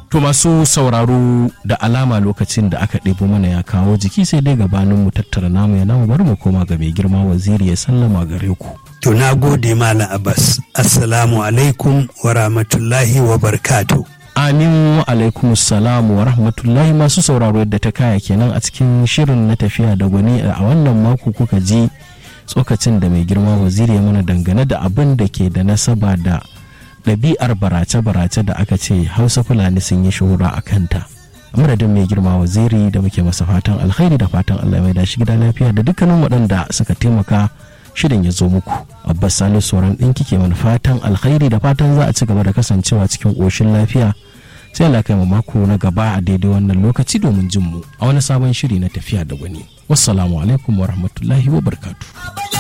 To masu sauraro da alama lokacin da aka ɗebo mana ya kawo jiki sai dai gabanin mu tattara namu ya namu bari mu koma ga mai girma waziri ya sallama gare ku. To na gode Malam Abbas. Assalamu alaikum wa rahmatullahi wa barkatu. Amin wa alaikum salamu wa rahmatullahi masu sauraro yadda ta kaya kenan a cikin shirin na tafiya da gwani a wannan mako kuka ji tsokacin da mai girma waziri ya mana dangane da abin da ke da nasaba da ɗabi'ar barace-barace da aka ce hausa fulani sun yi shuhura a kanta madadin mai girma waziri da muke masa fatan alkhairi da fatan allah mai dashi gida lafiya da dukkanin waɗanda suka taimaka shirin ya zo muku abbas salisu sauran ɗin kike mana fatan alkhairi da fatan za a ci gaba da kasancewa cikin ƙoshin lafiya sai Allah kai mu mako na gaba a daidai wannan lokaci domin jin mu a wani sabon shiri na tafiya da gwani wassalamu alaikum wa rahmatullahi wa barkatu